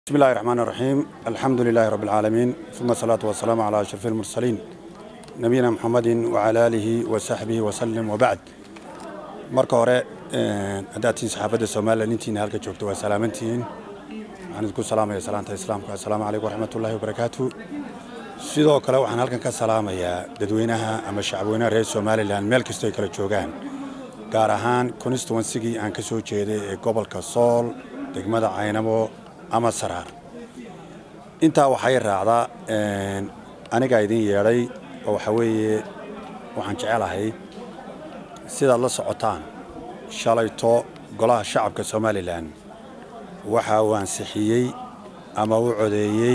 بسم الله الرحمن الرحيم الحمد لله رب العالمين ثم الصلاة والسلام على أشرف المرسلين نبينا محمد وعلى آله وصحبه وسلم وبعد marka hore haddaad tihiin saxaafadda somalilan intiina halka joogto waa salaamantihiin waxaan idinku salaamaya salaanta islaamka assalaamu calaykum waraxmatullahi wabarakaatu sidoo kale waxaan halkan ka salaamayaa dadweynaha ama shacabweynaha reer somalilan meel kastoo ay kala joogaan gaar ahaan constituensigii aan ka soo jeeday ee gobolka sool degmada caynabo ama saraar intaa waxay raacdaa anigaa idin yeedhay oo waxaa weeye waxaan jecelahay sidaad la socotaan shalayto golaha shacabka somalilan waxa uu ansixiyey ama u codeeyey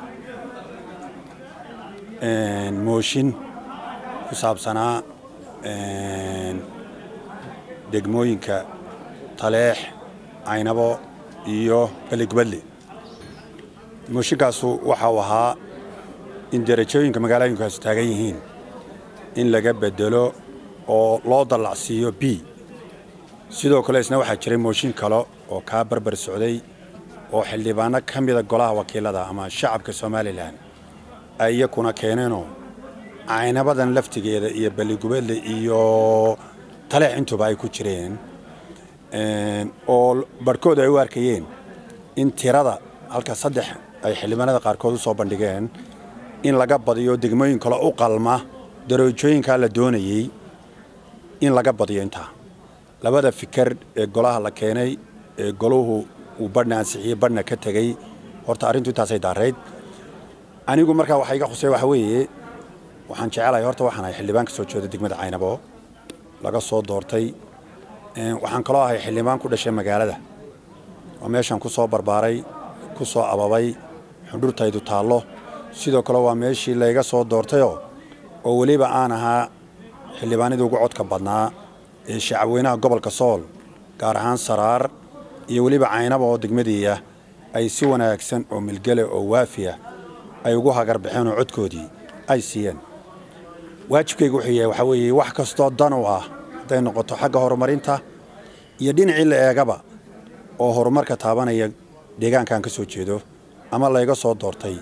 mooshin ku saabsanaa degmooyinka taleex caynabo iyo beligubadle mooshinkaasu waxa uu ahaa in derajooyinka magaalooyinkaasu taagan yihiin in laga bedelo oo loo dallacsiiyo b sidoo kale isna waxaa jiray mooshin kale oo kaa barbar socday oo xildhibaano ka mida golaha wakiilada ama shacabka somalilan ay iyakuna keeneenoo caynabadan laftigeeda iyo beligubadle iyo taleex intuba ay ku jireen oo barhkood ay u arkayeen in tirada halka saddex ay xildhibaanada qaarkood u soo bandhigeen in laga badiyo degmooyin kale u qalma darajooyinkaa la doonayey in laga badiyo intaa labada fikar ee golaha la keenay ee goluhu uu badhna ansixiyey badhna ka tegey horta arrintu intaasay daarayd anigu markaa waxa iga khusay waxa weeye waxaan jecelahay horta waxaan ahay xildhibaan ka soo jeeda degmada caynabo laga soo doortay waxaan kaloo ahay xildhibaan ku dhashay magaalada oo meeshaan ku soo barbaaray ku soo ababay xundhurtaydu taallo sidoo kale waa meeshii layga soo doortayoo oo weliba aan ahaa xildhibaanadii ugu codka badnaa ee shacabweynaha gobolka sool gaar ahaan saraar iyo weliba caynaba oo degmadiiah ay si wanaagsan oo milgele oo waafiya ay ugu hagar baxeen oo codkoodii ay siiyeen waajibkayga wuxuu yahay waxaa weeye wax kastoo dan u ah hadday noqoto xagga horumarinta iyo dhinacii la eegaba oo horumarka taabanaya deegaankaan ka soo jeedo ama layga soo doortay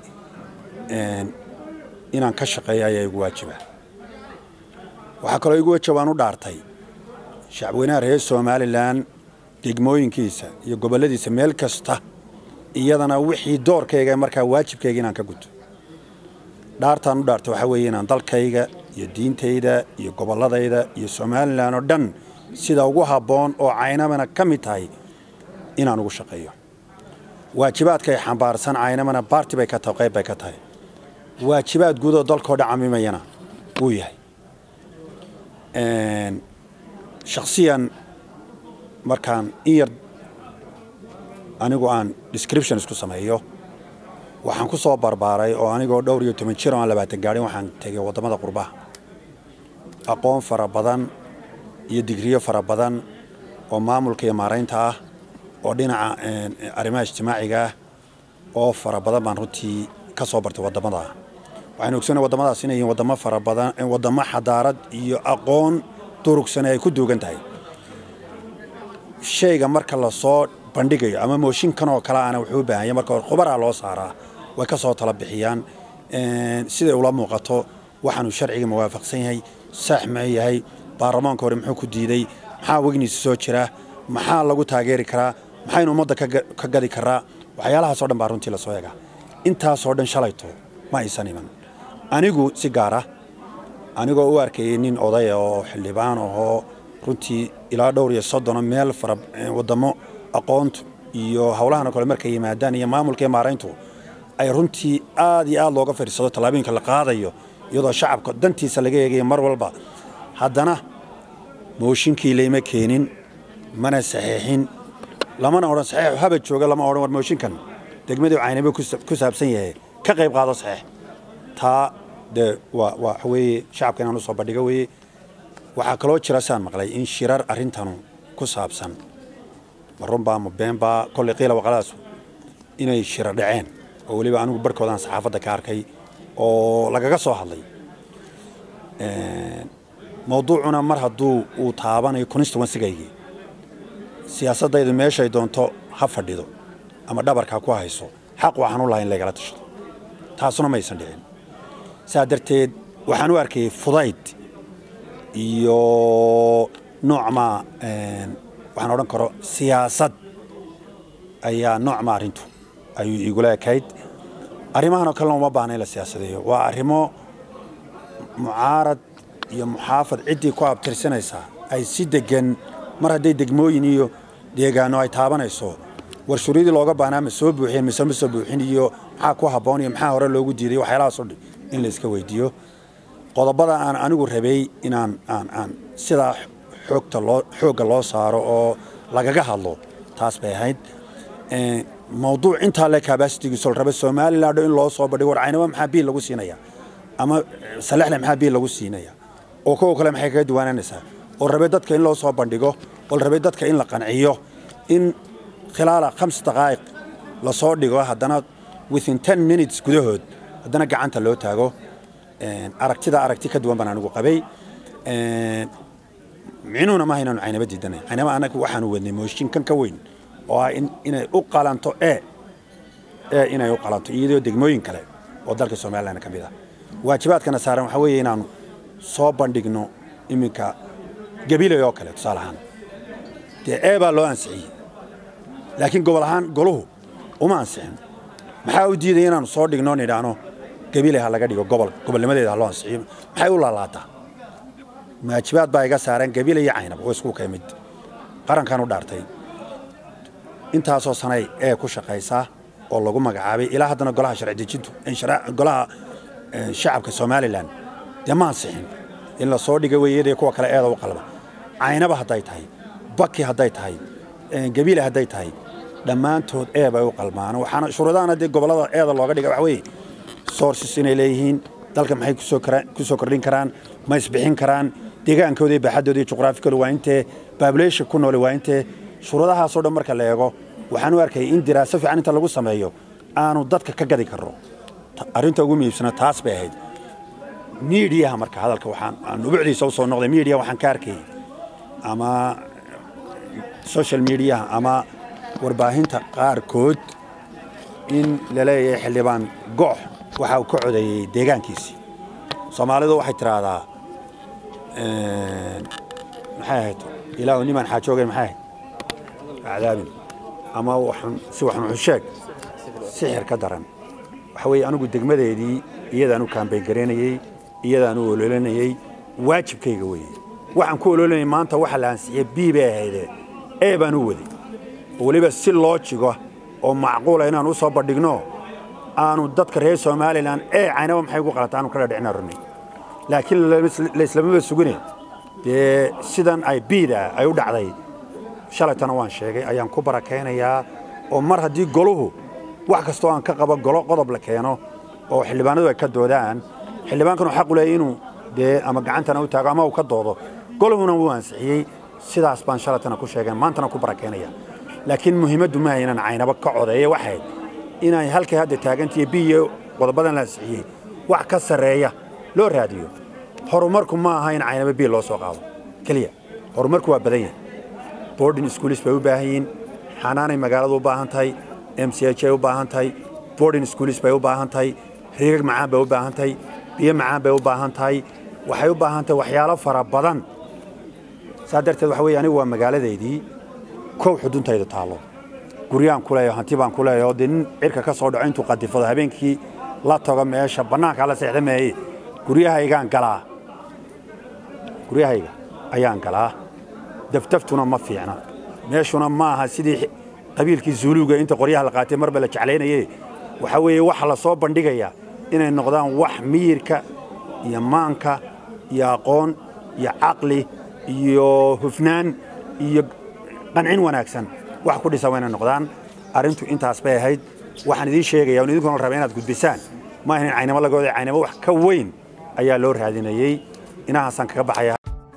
inaan ka shaqeeyo ayaa igu waajiba waxaa kaloo igu wajabaan u dhaartay shacabweynaha reer somalilan degmooyinkiisa iyo gobolladiisa meel kasta iyadana wixii doorkayga markaa waajibkayga inaan ka guto dhaartaan u dhaartay waxaa weeye inaan dalkayga iyo diintayda iyo gobolladayda iyo somalilan oo dhan sida ugu habboon oo caynamana ka mid tahay inaan ugu shaqeeyo waajibaadkay xambaarsan caynamana baarti bay ka tahay qayb bay ka tahay waajibaad guudoo dalkao dhan camimayana wuu yahay shakhsiyan markaan in yar anigu aan description isku sameeyo waxaan ku soo barbaaray oo anigoo dhowr iyo toban jir oo aan labaatan gaadhin waxaan tegay waddamada qurbaha aqoon fara badan iyo digriyo fara badan oo maamulka iyo maaraynta ah oo dhinaca arrimaha ijtimaaciga ah oo fara badan baan runtii ka soo bartay waddamada waxaan ogsanay waddamadaas inay yihiin waddamo fara badan waddamo xadaarad iyo aqoon durugsan ay ku duugan tahay shayga marka la soo bandhigayo ama mooshinkan oo kale ana wuxuu u baahanya marka hore khubaraa loo saaraa way ka soo tala bixiyaan siday ula muuqato waxaanu sharciga mawaafaqsan yahay saax ma yahay baarlamaanka hore muxuu ku diiday maxaa wegniisa soo jira maxaa lagu taageeri karaa maxaynu ummadda ka gadi karaa waxyaalahaasoo dhan baa runtii lasoo egaa intaasoo dhan shalayto ma aysan iman anigu si gaara anigoo u arkayay nin odaya oo xildhibaan ahoo runtii ilaa dhowr iyo soddono meel fara waddamo aqoontu iyo howlahan oo kale markay yimaadaan iyo maamulka iyo maarayntu ay runtii aad iyo aad looga fadhiisado tallaabooyinka la qaadayo iyadoo shacabka dantiisa laga eegayo mar walba haddana mooshinkii layma keenin mana saxiixin lamana odhan saxiixu haba jooga lama odhan war mooshinkan degmadii caynabe ku saabsan yahay ka qayb qaado saxiix taa dee waa waxa weeye shacabka inaan usoo bandhigo weeye waxaa kaloo jira saan maqlay in shirar arrintanu ku saabsan ma runbaa ma beenbaa kolley qiila waqaladaas inay shirar dhaceen oo weliba anigu barhkoodaan saxaafadda ka arkay oo lagaga soo hadlay mawduucuna mar hadduu uu taabanayo constituensigaygii siyaasaddaydu meeshay doonto ha fadhido ama dhabarka ku hayso xaq waxaan u lahay in laygala tashado taasuna maysan dhicin saa darteed waxaan u arkayay fudayd iyo noocmaa waxaan odhan karo siyaasad ayaa noocma arrintu ayuu igula ekayd arrimahanoo kalena uma baahna in la siyaasadeeyo waa arrimo mucaarad iyo muxaafad ciddii ku abtirsanaysaa ay si degan mar hadday degmooyin iyo deegaano ay taabanayso warshuuryadii looga baahnaa ma soo buuxiyeen mise ma soo buuxin iyo maxaa ku habboon iyo maxaa hore loogu diiday waxyaalahaasoo dhan in la iska weydiiyo qodobada aan anigu rabay inaan aan aan sidaa xoogta loo xoogga loo saaro oo lagaga hadlo taas bay ahayd mawduuc intaa le kabasitigiiso la raba somaliland in loo soo badhigo war caynaba maxaa biil lagu siinaya ama salexle maxaa biil lagu siinaya oo kuwa kale maxay kaga duwanaanaysaa oo rabe dadka in loo soo bandhigo oo la rabay dadka in la qanciyo in khilaala khams daqaa'iq lasoo dhigo haddana within ten minutes gudahood haddana gacanta loo taago aragtida aragti ka duwan baan anigu qabay micnuhuna maaha inaanu caynaba diidanay caynaba anaga waxaanu wadnay mooshinkan ka weyn oo ah inay u qalanto e e inay u qalanto iyadoo degmooyin kale oo dalka somalilan ka mid ah waajibaadkana saaran waxaa weeye inaanu soo bandhigno iminka gabiley oo kale tusaale ahaan dee e baa loo ansixiyey laakiin gobol ahaan goluhu uma ansixin maxaa u diidaya inaanu soo dhigno nidhaahno gabiley ha laga dhigo gobol gobolnimadeeda ha loo ansixiyo maxay u laalaataa waajibaad baa iga saaran gabiley iyo caynab oo isku ka mid qarankan u dhaartay intaasoo sanay ee ku shaqaysaa oo lagu magacaabay ilaa haddana golaha sharci dejintu golaha shacabka somalilan dee ma ansixin in la soo dhiga weeyadii kuwa kale eeda u qalba caynaba hadday tahay baki hadday tahay gabiile hadday tahay dhammaantood ee bay u qalmaan waxaana shuruudahana dee gobollada eeda looga dhiga waxa weeye sources inay leeyihiin dalka maxay ku soo kordhin karaan ma isbixin karaan deegaankooda iyo baaxaddooda iyo juqraafikooda waa intee population ku noole waa intee shuruudahaasoo dhan marka la eego waxaan u arkayay in diraaso fiican inta lagu sameeyo aanu dadka ka gadi karno arrinta ugu muhiibsana taas bay ahayd miidiyaha marka hadalka waxaan aan ubucdiisa u soo noqday miidiya waxaan ka arkayay ama social mediaha ama warbaahinta qaarkood in la leeyahay xildhibaan goox waxa uu ka codeeyey deegaankiisii soomaalidu waxay tidhaahdaa maxay ahayd ilaahu nimaan xaajoogayn maxay ahayd cadaabin ama si waxun xusheeg sixir ka daran waxa weeye anigu degmadeedii iyadaan u kaambayn garaynayey iyadaan u ololanayey waajibkayga weeye waxaan ku ololanayay maanta waxa la ansixiyey bii bay ahayde ee baan u waday oo weliba si loo jigo oo macquula inaan u soo bandhigno aanu dadka reer somalilan ee caynaba maxay ugu qalata aanu kala dhicina runay laakiin laislamaba sugine dee sidan ay biida ay u dhacday shalaytana waan sheegay ayaan ku barakaynayaa oo mar haddii goluhu wax kastoo aan ka qabo golo qodob la keeno oo xildhibaanadu ay ka doodaan xildhibaankanu xaqu leeyahy inuu dee ama gacantana u taago ama uu ka doodo goluhuna wuu ansixiyey sidaas baan shalaytana ku sheegay maantana ku barakaynaya laakiin muhiimaddu maaha inaan caynabo ka codeeyo waxayd inay halkay hadda taagantiiyo biyo qodobadan la ansixiyey wax ka sarreeya loo raadiyo horumarku ma aha in caynabo biil loo soo qaado keliya horumarku waa badan yahay boarding schools bay u baahan yihiin xanaanay magaaladu u baahan tahay m c h ay u baahan tahay boarding schools bay u baahan tahay riigag macaan bay u baahan tahay biyo macaan bay u baahan tahay waxay u baahan tahay waxyaalo fara badan saa darteed waxa weeye anigu waa magaaladeydii kow xuduntayda taallo guryaan ku leeyaho hanti baan ku leeyaho dee nin cirka ka soo dhaco intuu qadifado habeenkii la tago meesha bannaankaa la seexda meeye guryahaygaan galaa guryahayga ayaan galaa dafdaftuna ma fiicna meeshuna ma aha sidii qabiilkii zuuluuga inta qoryaha la qaatay marba la jeclaynaye waxaa weeye waxa la soo bandhigayaa inay noqdaan wax miyirka iyo maanka iyo aqoon iyo caqli iyo hufnaan iyo qancin wanaagsan wax ku dhisan waa inay noqdaan arrintu intaas bay ahayd waxaan idiin sheegaya on idinkuna raba inaad gudbisaan ma ahayn caynamo lagooda caynamo wax ka weyn ayaa loo raadinayey inahaasaan kaga baxaya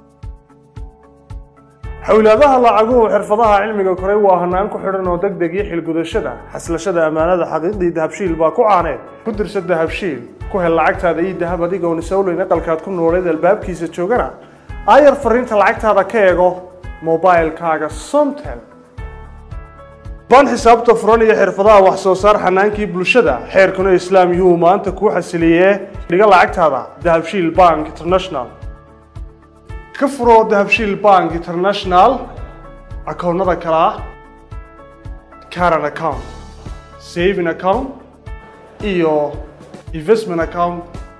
xowlaadaha lacaguhu xirfadaha cilmiga koray waa hanaan ku xidhan oo degdeg iyo xilgudashada xaslashada ammaanada xaqiiqdii dahabshiil baa ku caaneed ku dirsa dahabshiil ku hel lacagtaada iyo dahab adigoon isowleyn aqalkaad ku nooleed albaabkiisa joogana aayar fariinta lacagtaada ka eego mobailkaaga somtel baan xisaabta furan iyo xirfadaha wax soo saar xanaankii bulshada xeerkuna islaam yuhuu maanta kuu xasiliyee dhiga lacagtaada dahabshiil bank international ka furo dahabshiil bank international akoonnada kale ah caran account saving account iyo investment account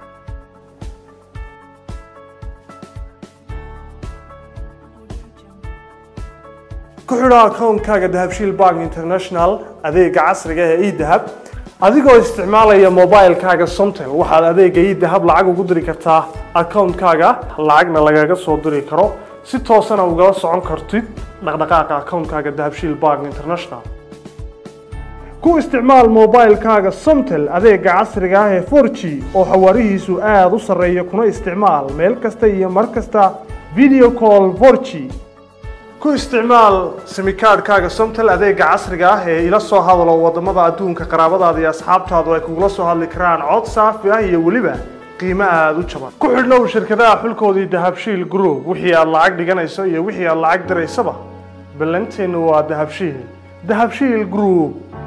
ku xidho akoonkaaga dahabshiil bank international adeega casriga ee edahab adigoo isticmaalaya mobilekaaga somtel waxaad adeega edahab lacag ugu diri kartaa akoonkaaga lacagna lagaga soo diri karo si toosana ugala socon kartid dhaqdhaqaaqa akoonkaaga dahabshiil bank international ku isticmaal mobilekaaga somtel adeega casriga ah ee 4g oo xawaarihiisu aada u sarreeya kuna isticmaal meel kasta iyo mar kasta video call 4g ku isticmaal simikaadhkaaga somtel adeega casriga ah ee ila soo hadalo wadamada adduunka qaraabadaada iyo asxaabtaadu ay kugula soo hadli karaan cod saafi ah iyo weliba qiimo aada u jaban ku xidhnow shirkadaha xulkoodii dahabshiil group wixii aad lacag dhiganayso iyo wixii aad lacag diraysaba ballanteennu waa dahabshiil dahabshiil group